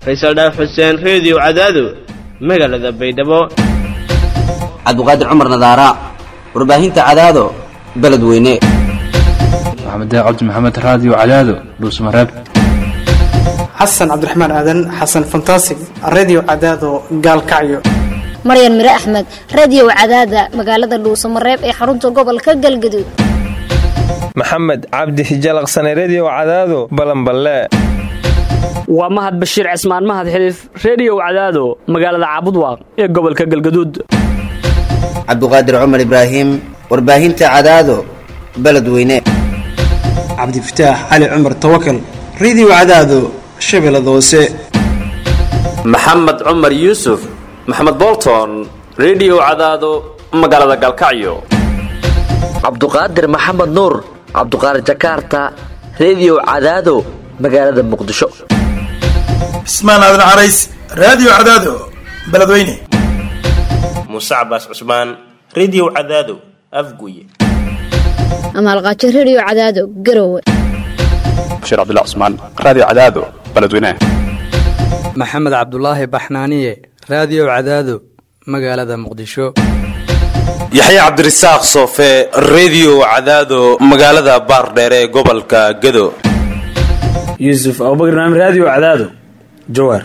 faysal dhaaf xuseen reediyo cadaado magaalada baydhabo cabdiqaadir cumar nadaara warbaahinta cadaado beledweyne maxamed cabdi maxamed raadiyo cadaado dhuusmareeb xasan cabdiraxmaan aadan xasan fantasig redio cadaado gaalkacyo maryan mire axmed radio cadaada magaalada dhuusamareeb ee xarunta gobolka galgaduud maxamed cabdi hijalaqsane redio cadaado balanballe waa mahad bashiir cismaan mahad xiliif reediyow cadaado magaalada caabudwaaq ee gobolka galgaduud cabdiqaadir cumar ibraahim warbaahinta cadaado beledweyne cabdifataax cali cumar tawakal redio cadaado shabeellada hoose maxamed cumar yuusuf maxamed bolton redio cadaado magaalada galkacyo cabduqaadir maxamed nuur cabduqaadir jakaarta redio cadaado magaalada muqdisho cismaan aadan carays raadiyo cadaado beledweyne muuse cabaas cusmaan redio cadaado afguye amaalqaajo redio cadaado garowe bashiir cabdilla cusmaan raadiyo cadaado beledweyne maxamed cabdulaahi baxnaaniye raadiyo cadaado magaalada muqdisho yaxya cabdirasaaq soofe redio cadaado magaalada baardheere ee gobolka gado yuusuf abubakr naam raadiyo cadaado jawaar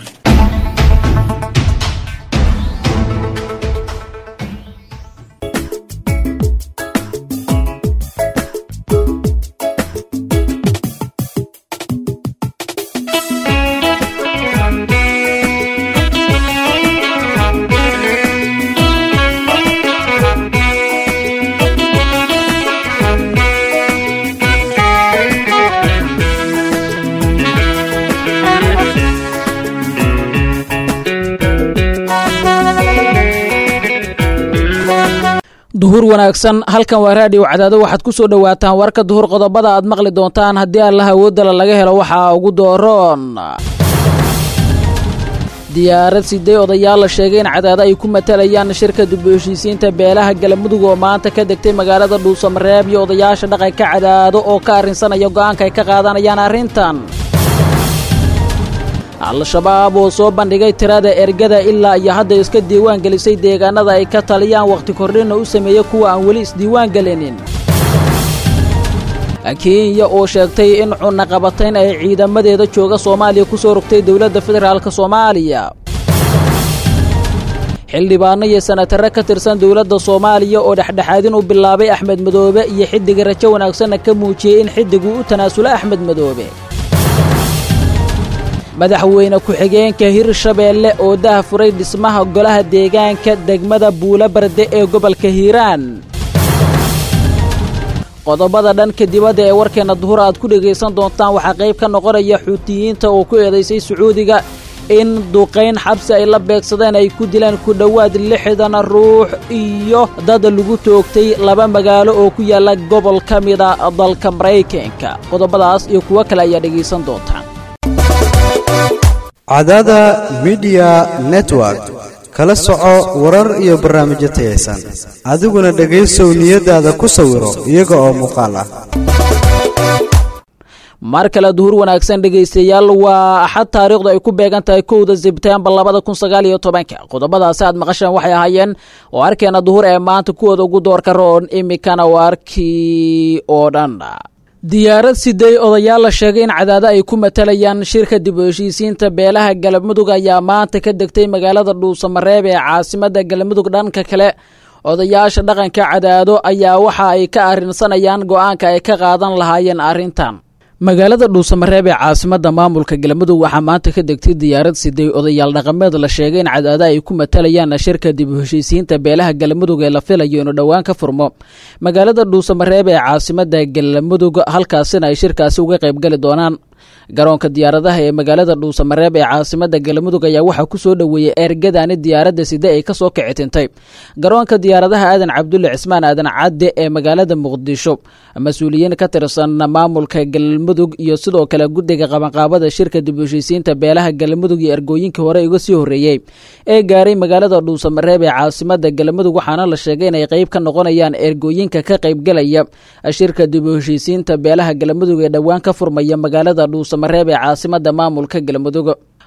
duhur wanaagsan halkan waa raadiyo cadaado waxaad ku soo dhowaataan warka duhur qodobada aad maqli doontaan haddii allaha awoodala laga helo waxaa ugu dooroon diyaarad sidee odayaal la sheegay in cadaado ay ku matalayaan shirka dib u heshiisiinta beelaha galamudug oo maanta ka degtay magaalada dhuusamareeb iyo odayaasha dhaqanka cadaado oo ka arrinsanaya go'aanka ay ka qaadanayaan arrintan al-shabaab oo soo bandhigay tirada ergada ilaa iyo hadda iska diiwaan gelisay deegaanada ay ka taliyaan wakhti kordhinna u sameeya kuwa aan weli isdiiwaan gelinin kenya oo sheegtay in cunaqabatayn ay ciidamadeeda jooga soomaaliya ku soo rogtay dowladda federaalk soomaaliya xildhibaano iyo sanatarre ka tirsan dowladda soomaaliya oo dhexdhexaadin u bilaabay axmed madoobe iyo xiddiga rajo wanaagsanna ka muujiyey in xiddigu u tanaasulo axmed madoobe madaxweyne ku-xigeenka hirshabeelle oo daha furay dhismaha golaha deegaanka degmada buula barde ee gobolka hiiraan qodobada dhanka dibadda ee warkeenna duhur aad ku dhegaysan doontaan waxaa qayb ka noqonaya xuutiyiinta oo ku eedaysay sacuudiga in duqayn xabsi ay la beegsadeen ay ku dileen ku dhowaad lixdan ruux iyo dad lagu toogtay laba magaalo oo ku yaalla gobol ka mida dalka maraykanka qodobadaas iyo kuwo kale ayaa dhegaysan doontaan cadaada midiya network kala soco warar iyo barnaamijyo tayaysan adiguna dhegaysow niyadaada ku sawiro iyaga oo muuqaal ah mar kale duhur wanaagsan dhegaystayaal waa axad taariikhdu ay ku beegan tahay kowda sebtembar labada kun sagaal iyo tobanka qodobadaasi aad maqasheen waxay ahaayeen oo arkeena duhur ee maanta kuwooda ugu doorka roon imikana waa arkii oo dhan diyaarad sidey odayaal la sheegay in cadaado ay ku matalayaan shirka dib u heshiisiinta beelaha galmudug ayaa maanta ka degtay magaalada dhuusamareeb ee caasimadda galmudug dhanka kale odayaasha dhaqanka cadaado ayaa waxa ay ka arrinsanayaan go'aanka ay ka qaadan lahaayeen arrintan magaalada dhuusamareeb ee caasimadda maamulka galmudug waxaa maanta ka degtay diyaarad sidey odayaal dhaqameed la sheegay in cadaado ay ku matalayaan shirka dib u heshiisiinta beelaha galmudug ee la filayo inuu dhowaan ka furmo magaalada dhuusamareeb ee caasimadda galmudug halkaasina ay shirkaasi uga qaybgali doonaan garoonka diyaaradaha ee magaalada dhuusamareeb ee caasimadda galmudug ayaa waxaa ku soo dhoweeyey ergadani diyaaradda side ay kasoo kicitintay garoonka diyaaradaha aadan cabdulle cismaan aadan cadde ee magaalada muqdisho mas-uuliyiin ka tirsan maamulka galmudug iyo sidoo kale guddiga qabanqaabada shirka dib u heshiisiinta beelaha galmudug iyo ergooyinkii hore uga sii horreeyey ee gaaray magaalada dhuusamareeb ee caasimadda galmudug waxaana la sheegay inay qayb ka noqonayaan ergooyinka ka qaybgelaya shirka dib u heshiisiinta beelaha galmudug ee dhowaan ka furmaya magaalada dhuusamareeb ee caasimada maamulka galmudug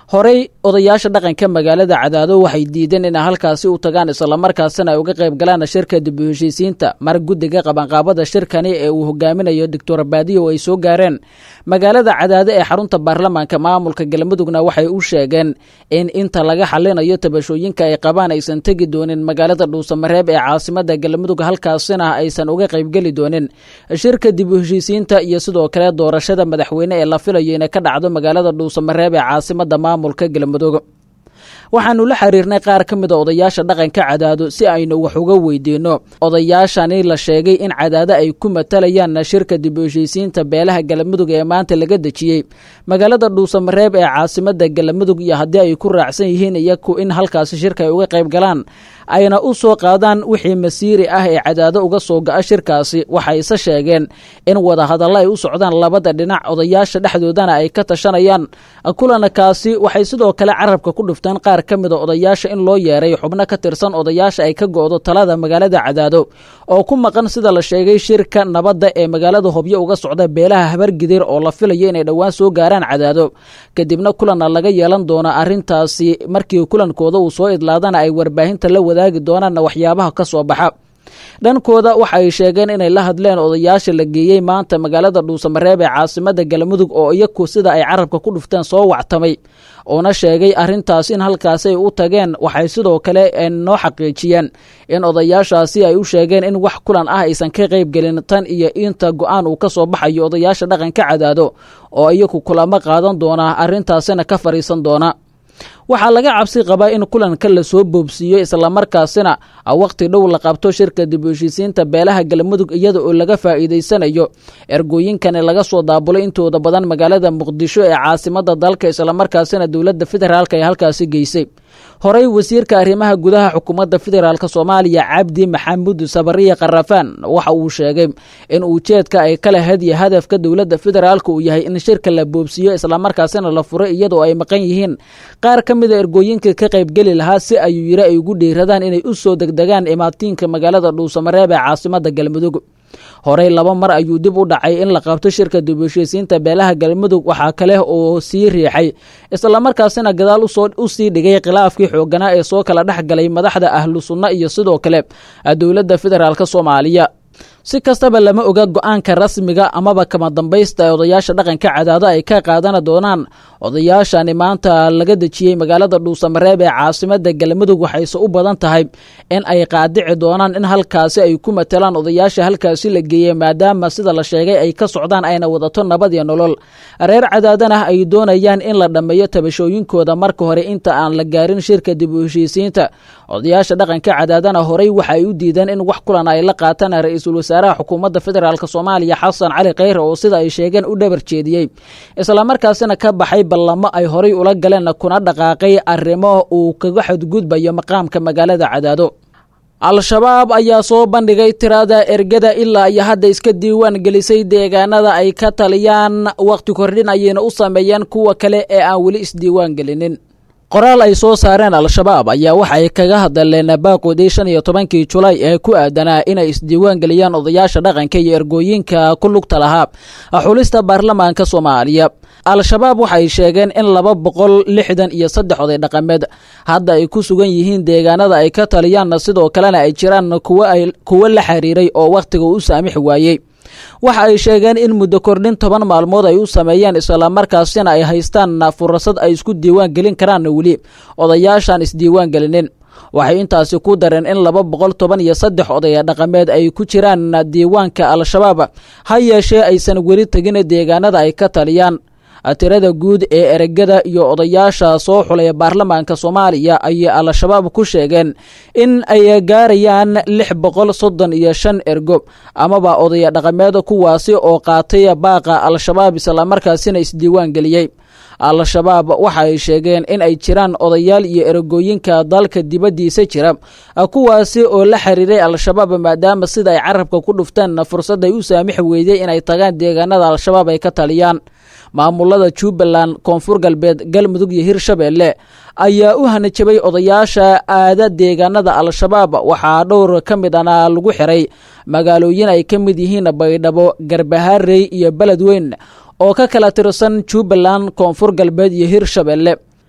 horey odayaasha dhaqanka magaalada cadaado waxay diideen inay halkaasi u tagaan islamarkaasina ay uga qayb galaan shirka dib u heshiisiinta mar guddiga qabanqaabada shirkani ee uu hogaaminayo doctor baadiyo ay soo gaareen magaalada cadaado ee xarunta baarlamaanka maamulka galmudugna waxay u sheegeen in inta laga xalinayo tabashooyinka ay qabaan aysan tegi doonin magaalada dhuusamareeb ee caasimada galmudug halkaasina aysan uga qaybgeli doonin shirka dib u heshiisiinta iyo sidoo kale doorashada madaxweyne ee la filayo inay ka dhacdo magaalada dhuusamareeb ee caasimada maamulka galmudug waxaanu la xiriirnay qaar ka mid a odayaasha dhaqanka cadaado si aynu wax uga weydiinno odayaashani la sheegay in cadaado ay ku matalayaan shirka dib u heshiisiinta beelaha galmudug ee maanta laga dejiyey magaalada dhuusamareeb ee caasimada galmudug iyo haddii ay ku raacsan yihiin iyaku in halkaasi shirka ay uga qayb galaan ayna u soo qaadaan wixii masiiri ah ee cadaado uga soo ga'a shirkaasi waxayse sheegeen in wadahadallo ay u socdaan labada dhinac odayaasha dhexdoodana ay ka tashanayaan kulankaasi waxay sidoo kale carabka ku dhufteen qaar ka mida odayaasha in loo yeeray xubno ka tirsan odayaasha ay ka go'do talada magaalada cadaado oo ku maqan sida la sheegay shirka nabadda ee magaalada hobyo uga socda beelaha habargidir oo la filayo inay dhowaan soo gaaraan cadaado kadibna kulanna laga yeelan doono arrintaasi markii kulankooda uu soo idlaadana ay warbaahinta la wadaagi doonaanna waxyaabaha ka soo baxa dhankooda waxa ay sheegeen inay la hadleen odayaasha la geeyey maanta magaalada dhuusamareeb ee caasimada galmudug oo iyaku sida ay carabka ku dhufteen soo wactamay uuna sheegay arrintaas in halkaasi ay u tageen waxay sidoo kale noo xaqiijiyeen in odayaashaasi ay u sheegeen in wax kulan ah aysan ka qaybgelin tan iyo inta go-aan uu ka soo baxayo odayaasha dhaqanka cadaado oo iyaku kulamo qaadan doona arrintaasina ka fadhiisan doona waxaa laga cabsi qabaa in kulanka lasoo boobsiiyo islamarkaasina wakhti dhow la qabto shirka dib u heshiisiinta beelaha galmudug iyada oo laga faa'iidaysanayo ergooyinkani laga soo daabulay intooda badan magaalada muqdisho ee caasimada dalka islamarkaasina dowladda federaalk ay halkaasi geysay horey wasiirka arrimaha gudaha xukuumadda federaalk soomaaliya cabdi maxamuud sabariya karafaan waxa uu sheegay in ujeedka ay kala hadiya hadafka dowladda federaalk uu yahay in shirka la boobsiiyo islamarkaasina la furay iyadoo ay maqan yihiin qaar ka mida ergooyinka ka qaybgeli lahaa si ayuu yiri ay ugu dhiiradaan inay u soo degdegaan imaatiinka magaalada dhuusamareeb ee caasimada galmudug horey laba mar ayuu dib u dhacay in la qabto shirka dib u heshiisiinta beelaha galmudug waxaa kale oo sii riixay islamarkaasina gadaal u sii dhigay khilaafkii xooganaa ee soo kala dhex galay madaxda ahlu sunna iyo sidoo kale dowladda federaalk soomaaliya si kastaba lama oga go-aanka rasmiga amaba kama dambaysta ee odayaasha dhaqanka cadaado ay ka qaadan doonaan odayaashani maanta laga dejiyey magaalada dhuusamareeb ee caasimada galmudug waxayse u badan tahay in ay qaadici doonaan in halkaasi ay ku matalaan odayaasha halkaasi la geeyey maadaama sida la sheegay ay ka socdaan ayna wadato nabad iyo nolol reer cadaadana ay doonayaan in la dhammeeyo tabashooyinkooda marka hore inta aan la gaarin shirka dib u heshiisiinta odayaasha dhaqanka cadaadana horey waxa ay u diideen in wax kulan ay la qaataan ra-iisul wasaaraha xukuumadda federaalk soomaaliya xasan cali kheyre oo sida ay sheegeen u dhabar jeediyey islamarkaasina ka baxay ballamo ay horay ula galeen kuna dhaqaaqay arrimo uu kaga xadgudbayo maqaamka magaalada cadaado al-shabaab ayaa soo bandhigay tirada ergada ilaa iyo hadda iska diiwaan gelisay deegaanada ay ka taliyaan wakhti kordhin ayayna u sameeyeen kuwa kale ee aan weli isdiiwaan gelinin qoraal ay soo saareen al-shabaab ayaa waxa ay kaga hadleen baaqoodii shan iyo tobankii julaay ee ku aadanaa inay isdiiwaan geliyaan odayaasha dhaqanka iyo ergooyinka ku lugta lahaa xulista baarlamaanka soomaaliya al-shabaab waxay sheegeen in laba boqol lixdan iyo saddex oday dhaqameed hadda ay ku sugan yihiin deegaanada ay ka taliyaanna sidoo kalena ay jiraan kuwo la xiriiray oo wakhtiga u saamixi waayey waxa ay sheegeen in muddo kordhin toban maalmood ay u sameeyeen islamarkaasina ay haystaan fursad ay isku diiwaan gelin karaan weli odayaashaan isdiiwaan gelinin waxay intaasi ku dareen in laba boqol toban iyo saddex odaya dhaqameed ay ku jiraan diiwaanka al-shabaab ha yeeshee aysan weli tegin deegaanada ay ka taliyaan tirada guud ee eregada iyo odayaasha soo xulaya baarlamaanka soomaaliya ayay al-shabaab ku sheegeen in ay gaarayaan lix boqol soddon iyo shan ergo amaba odaya dhaqameed kuwaasi oo qaatay baaqa al-shabaab islamarkaasina isdiiwaan geliyey al-shabaab waxa ay sheegeen in ay jiraan odayaal iyo eragooyinka dalka dibaddiisa jira kuwaasi oo la xiriiray al-shabaab maadaama sida ay carabka ku dhufteen fursad ay u saamixi weydey inay tagaan deegaanada al-shabaab ay ka taliyaan maamulada jubbaland koonfur galbeed galmudug iyo hirshabeelle ayaa u hanajabay odayaasha aada deegaanada al-shabaab waxaa dhowr ka mid ana lagu xiray magaalooyin ay ka mid yihiin baydhabo garbaharey iyo beledweyn oo ka kala tirsan jubbaland koonfur galbeed iyo hirshabeelle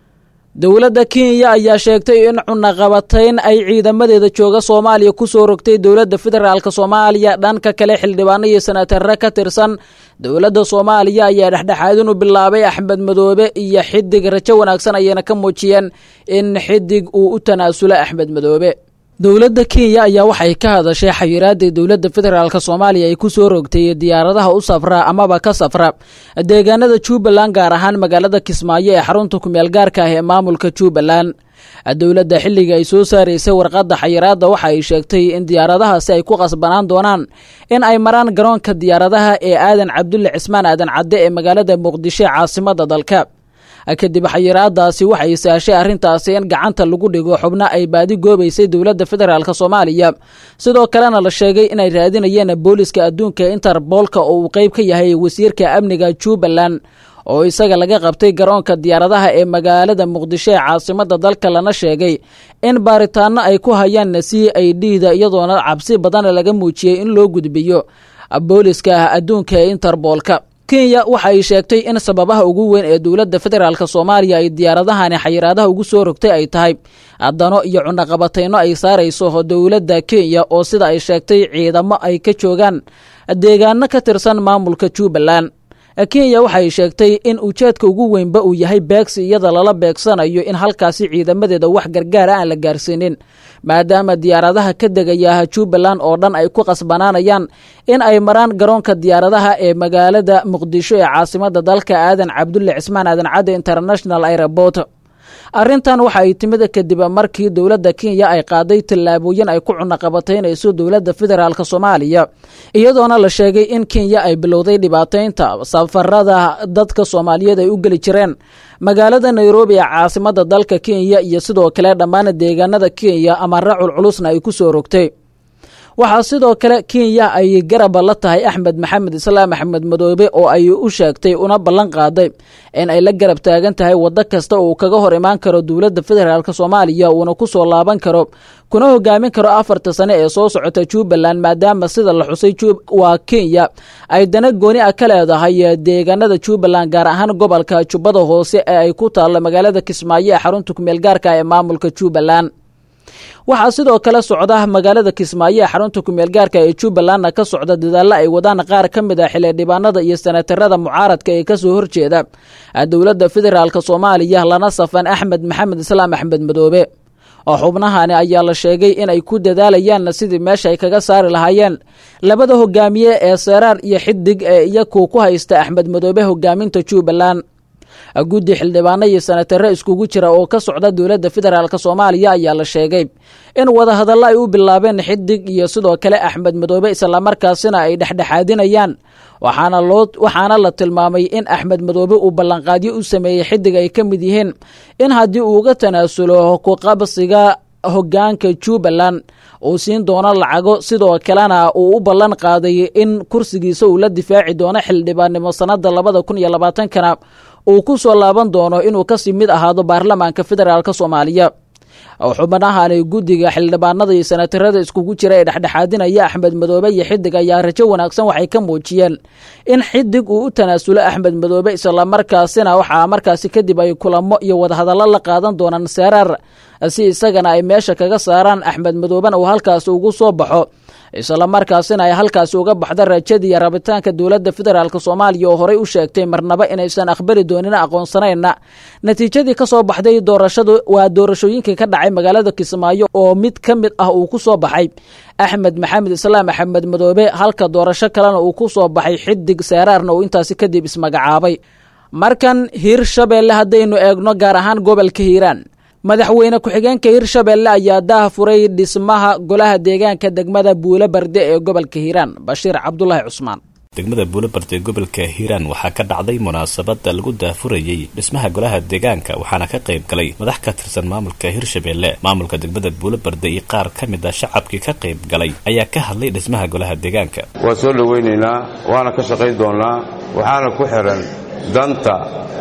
dowladda kenya ayaa sheegtay in cunaqabatayn ay ciidamadeeda jooga soomaaliya ku soo rogtay dowladda federaalk soomaaliya dhanka kale xildhibaano iyo sanatarre ka tirsan dowladda soomaaliya ayaa dhexdhexaadinu bilaabay axmed madoobe iyo xidig rajo wanaagsan ayayna ka muujiyeen in xidig uu u tanaasulo axmed madoobe dowladda kenya ayaa waxay ka hadashay xayiraada dowladda federaalk soomaaliya ay ku soo rogtay diyaaradaha u safra amaba ka safra deegaanada jubbaland gaar ahaan magaalada kismaayo ee xarunta kumeel gaarka ah ee maamulka jubbaland dowladda xilliga ay soo saaraysay warqadda xayiraadda waxa ay sheegtay in diyaaradahaasi ay ku qasbanaan doonaan in ay maraan garoonka diyaaradaha ee aadan cabdulle cismaan aadan cadde ee magaalada muqdisho ee caasimada dalka kadib xayiraadaasi waxay sahashay arrintaasi in gacanta lagu dhigo xubno ay baadi goobaysay dowladda federaalk soomaaliya sidoo kalena la sheegay inay raadinayeen booliska adduunka interboolka oo uu qeyb ka yahay wasiirka amniga jubbaland oo isaga laga qabtay garoonka diyaaradaha ee magaalada muqdisho ee caasimada dalka lana sheegay in baaritaano ay ku hayaan c i d da iyadoona cabsi badan laga muujiyey in loo gudbiyo booliska adduunka ee interboolka kenya waxa ay sheegtay in sababaha ugu weyn ee dowladda federaalk soomaaliya ay diyaaradahani xayiraadaha ugu soo rogtay ay tahay dano iyo cunaqabatayno ay saarayso dowladda kenya oo sida ay sheegtay ciidamo ay ka joogaan deegaano ka tirsan maamulka jubbaland kenya waxay sheegtay in ujeedka ugu weynba uu yahay beegsi iyada lala beegsanayo in halkaasi ciidamadeeda wax gargaara aan la gaarsiinin maadaama diyaaradaha ka degaya jubbaland oo dhan ay ku qasbanaanayaan in ay maraan garoonka diyaaradaha ee magaalada muqdisho ee caasimada dalka aadan cabdulle cismaan aadan cadde international airport arrintan waxa ay timid kadib markii dowladda kenya ay qaaday tallaabooyin ay ku cunaqabataynayso dowladda federaalk soomaaliya iyadoona la sheegay in kenya ay bilowday dhibaataynta safarada dadka soomaaliyeed ay u geli jireen magaalada nairobi ee caasimada dalka kenya iyo sidoo kale dhammaan deegaanada kenya amara culculusna ay ku soo rogtay waxaa sidoo kale kenya ay garaba la tahay axmed maxamed islaam axmed madoobe oo ay u sheegtay una ballan qaaday in ay la garab taagan tahay waddo kasta uu kaga hor imaan karo dowladda federaalk soomaaliya uuna ku soo laaban karo kuna hogaamin karo afarta sane ee soo socota jubbaland maadaama sida la xusay waa kenya ay dana gooni ah ka leedahay deegaanada jubbaland gaar ahaan gobolka jubbada hoose ee ay ku taallo magaalada kismaayo ee xarunta kumeel gaarka ee maamulka jubbaland waxaa sidoo kale socda magaalada kismaayo ee xarunta kumeel gaarka ee jubbalandna ka socda dadaalla ay wadaan qaar ka mid ah xildhibaanada iyo sanatarada mucaaradka ee kasoo horjeeda dowladda federaalk soomaaliya lana safan axmed maxamed islaam axmed madoobe oo xubnahani ayaa la sheegay inay ku dadaalayaan sidii meesha ay kaga saari lahaayeen labada hogaamiye ee seeraar iyo xidig ee iyaku ku haysta axmed madoobe hogaaminta jubbaland guddi xildhibaano iyo sanatare iskugu jira oo ka socda dowladda federaalk soomaaliya ayaa la sheegay in wadahadallo ay u bilaabeen xidig iyo sidoo kale axmed madoobe islamarkaasina ay dhexdhexaadinayaan waxaana loo waxaana la tilmaamay in axmed madoobe uu ballanqaadyo u sameeyey xidig ay ka mid yihiin in haddii uu uga tanaasulo kuqabsiga hogaanka jubbaland uu siin doono lacago sidoo kalena uu u ballan qaaday in kursigiisa uu la difaaci doono xildhibaannimo sannada labada kun iyo labaatankana uu ku soo laaban doono inuu kasii mid ahaado baarlamaanka federaalk soomaaliya xubnahani guddiga xildhibaanada iyo sanatarada iskugu jira ee dhexdhexaadinaya axmed madoobe iyo xidig ayaa rajo wanaagsan waxay ka muujiyeen in xidig uu u tanaasulo axmed madoobe islamarkaasina waxaa markaasi kadib ay kulamo iyo wadahadallo la qaadan doonaan seeraar si isagana ay meesha kaga saaraan axmed madoobena uu halkaasi ugu soo baxo islamarkaasina ay halkaasi uga baxda rajadii rabitaanka dowladda federaalk soomaaliya oo horey u sheegtay marnaba inaysan aqbali doonin aqoonsanayna natiijadii ka soo baxday doorashadu waa doorashooyinkii ka dhacay magaalada kismaayo oo mid ka mid ah uu ku soo baxay axmed maxamed islaam axmed madoobe halka doorasho kalena uu ku soo baxay xidig seeraarna uu intaasi kadib ismagacaabay markan hiirshabeelle haddaynu eegno gaar ahaan gobolka hiiraan madaxweyne ku-xigeenka hirshabeelle ayaa daah furay dhismaha golaha deegaanka degmada buulo barde ee gobolka hiiraan bashiir cabdulaahi cusmaan degmada buulobarde ee gobolka hiiraan waxaa ka dhacday munaasabada lagu daafurayey dhismaha golaha deegaanka waxaana ka qayb galay madax ka tirsan maamulka hirshabeelle maamulka degmada buulobarde iyo qaar ka mid a shacabkii ka qayb galay ayaa ka hadlay dhismaha golaha deegaanka waa soo dhowaynaynaa waana ka shaqayn doonnaa waxaana ku xihan danta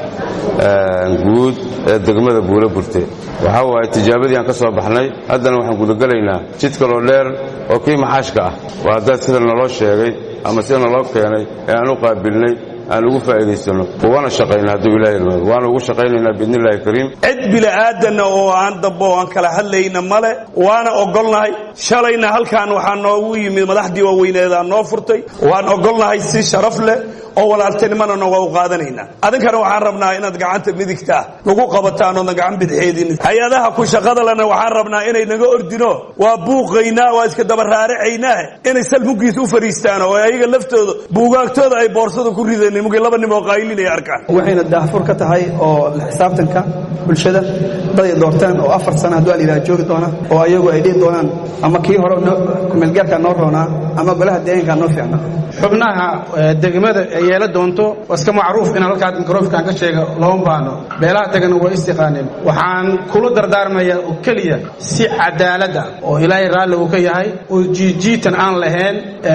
guud ee degmada buulo burte waxaa waaye tijaabadii aan ka soo baxnay haddana waxaan gudagelaynaa jid kaloo dheer oo kii maxaashka ah waa haddaad sida naloo sheegay ama sida naloo keenay ee aan u qaabilnay aan ugu faa'iidaysano ugana shaqayno hadduu ilahi irmaado waana ugu shaqaynaynaa biidni illahi kariim cid bila'aadanna oo aan dambo oo aan kala hadlayna male waana ogolnahay shalayna halkaan waxaa noogu yimid madaxdii waaweyneedaa noo furtay waan ogolnahay si sharaf leh oo walaaltinimana nooga u qaadanaynaa adinkana waxaan rabnaa inaad gacanta midigtaa nagu qabataan oodan gacan bidxeedin hay-adaha ku shaqada lena waxaan rabnaa inay naga ordino waa buuqaynaa waa iska dabaraaracaynaa inay salmugiisa u fariistaan oo ayaga laftooda buugaagtooda ay boorsada ku rideen mugii laba nim oo qaylin ay arkaan waxayna daahfur ka tahay oo la xisaabtanka bulshada dad ay doortaan oo afar sana hadduu alayidhaha joogi doona oo ayagu ay dhihi doonaan ama kii hore kumeelgaarkaa noo roonaa ama golaha deegaankaa noo fiicnaa xubnaha degmada ay yeela doonto waa iska macruuf inaan halkaa mikrofonkan ka sheega looma baahno beelaha degan waa istiqaaneen waxaan kula dardaarmayaa oo keliya si cadaalada oo ilaahay raalli uu ka yahay oo jiijiitan aan lahayn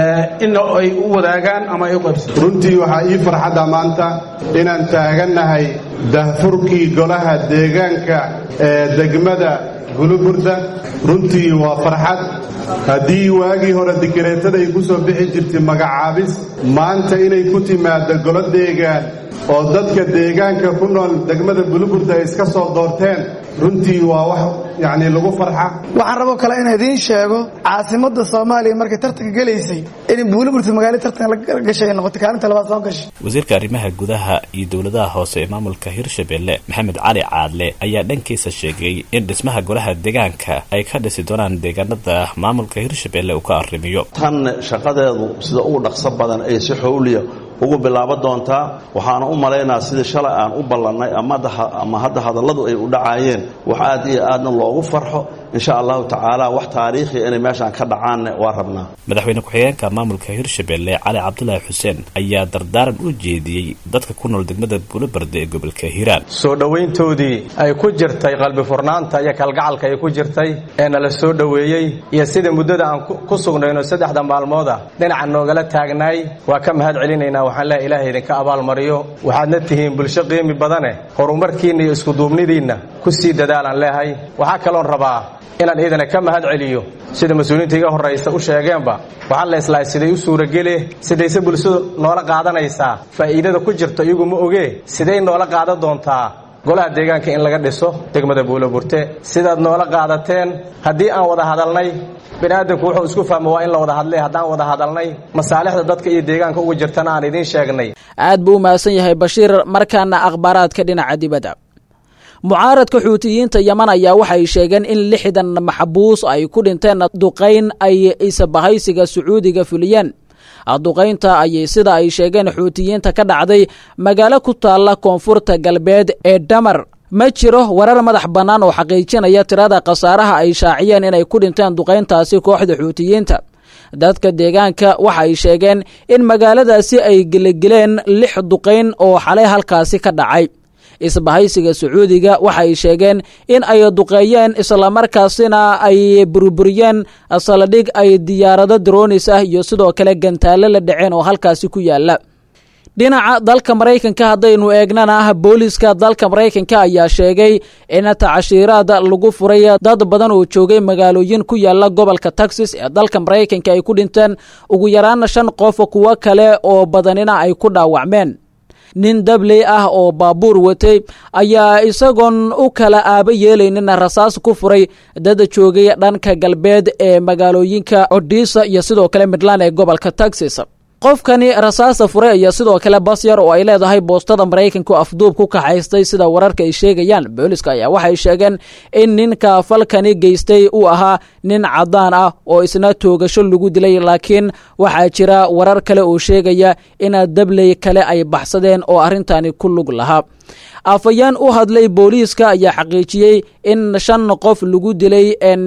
in ay u wadaagaan ama ay u qaybsato runtii waxaa ii farxadda maanta inaan taagannahay dahfurkii golaha deegaanka ee degmada guluburda runtii waa farxad haddii waagii hore dikareetada ay ku soo bixi jirtay magacaabis maanta inay ku timaaddo golo deegaan oo dadka deegaanka ku nool degmada guluburda ay iska soo doorteen runtii waa wax yacnii lagu farxa waxaan raboo kale inaan idiin sheego caasimadda soomaaliya markay tartanka gelaysay in buuliburta magaalo tartan la gashay ay noqotay kaalinta labaad soo gashay wasiirka arrimaha gudaha iyo dowladaha hoose ee maamulka hirshabelle maxamed cali caadle ayaa dhankiisa sheegay in dhismaha golaha deegaanka ay ka dhisi doonaan deegaanada maamulka hirshabelle uu ka arrimiyo tan shaqadeedu sida ugu dhaqso badan ay si xowliya ugu bilaabo doontaa waxaana u malaynaa sidii shalay aan u ballannay ama hadda hadalladu ay u dhacaayeen wax aad iyo aadna loogu farxo insha allahu tacaala wax taariikhiya inay meeshaan ka dhacaanne waa rabnaa madaxweyne ku-xigeenka maamulka hirshabelle cali cabdulaahi xuseen ayaa dardaaran u jeediyey dadka ku nool degmada buulobarde ee gobolka hiiraan soo dhowayntoodii ay ku jirtay qalbi furnaanta iyo kalgacalka ay ku jirtay ee nala soo dhoweeyey iyo sida muddada aan ku sugnayno saddexda maalmooda dhinaca noogala taagnaay waa ka mahad celinaynaa waxaan leehay ilaahay idinka abaalmariyo waxaadna tihiin bulsho qiimi badane horumarkiinna iyo iskuduubnidiinna ku sii dadaalaan leehay waxaa kaloon rabaa inaan iidana ka mahad celiyo sida mas-uuliyiinta iga horraysa u sheegeenba waxaa la islahay siday u suuragele sidayse bulshadu noola qaadanaysaa faa'iidada ku jirto iyagu ma ogee siday noola qaadan doontaa golaha deegaanka in laga dhiso degmada buuloburte sidaad noola qaadateen haddii aan wada hadalnay bini'aadamku wuxuu isku fahma waa in la wada hadlay haddaan wada hadalnay masaalixda dadka iyo deegaanka ugu jirtana aan idiin sheegnay aad buu u mahadsan yahay bashiir markaana akhbaaraadka dhinaca dibadda mucaaradka xuutiyiinta yeman ayaa waxay sheegeen in lixdan maxbuus ay ku dhinteen duqayn ay isbahaysiga sacuudiga fuliyeen duqaynta ayay sida ay sheegeen xuutiyiinta ka dhacday magaalo ku taalla koonfurta galbeed ee dhamar ma jiro warar madax bannaan oo xaqiijinaya tirada khasaaraha ay shaaciyeen inay ku dhinteen duqayntaasi kooxda xuutiyiinta dadka deegaanka waxa ay sheegeen in magaaladaasi ay gelegeleen lix duqayn oo xalay halkaasi ka dhacay isbahaysiga sacuudiga waxa ay sheegeen in ay duqeeyeen islamarkaasina ay burburiyeen saladhig ay diyaarado droonis ah iyo sidoo kale gantaallo la dhaceen oo halkaasi ku yaala dhinaca dalka maraykanka haddaynu eegnana booliska dalka maraykanka ayaa sheegay in tacashiiraad lagu furay dad badan oo joogay magaalooyin ku yaala gobolka texas ee dalka maraykanka ay ku dhinteen ugu yaraan shan qof kuwo kale oo badanina ay ku dhaawacmeen nin dabley ah oo baabuur watay ayaa isagoon u kala aaba yeelaynin rasaas ku furay dad joogay dhanka galbeed ee magaalooyinka odisa iyo sidoo kale midland ee gobolka texas qofkani rasaasa furay ayaa sidoo kale bas yar oo ay leedahay boostada maraykanku afduub ku kaxaystay sida wararka ay sheegayaan booliska ayaa waxay sheegeen in ninka falkani geystay uu ahaa nin cadaan ah oo isna toogasho lagu dilay laakiin waxaa jira warar kale oo sheegaya in dabley kale ay baxsadeen oo arrintani ku lug lahaa afayeen u hadlay booliiska ayaa xaqiijiyey in shan qof lagu dilay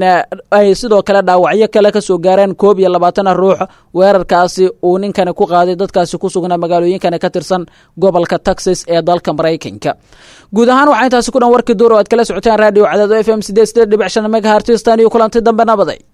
ay sidoo kale dhaawacyo kale ka soo gaareen koob iyo labaatan ruux weerarkaasi uu ninkani ku qaaday dadkaasi ku sugnaa magaalooyinkani ka tirsan gobolka texas ee dalka maraykanka guud ahaan waxaa intaasi ku dhan warkii duur oo aad kala socoteen radio cadaado f m sideed sideed dhibic shan megahartistan iyo kulanti dambe nabaday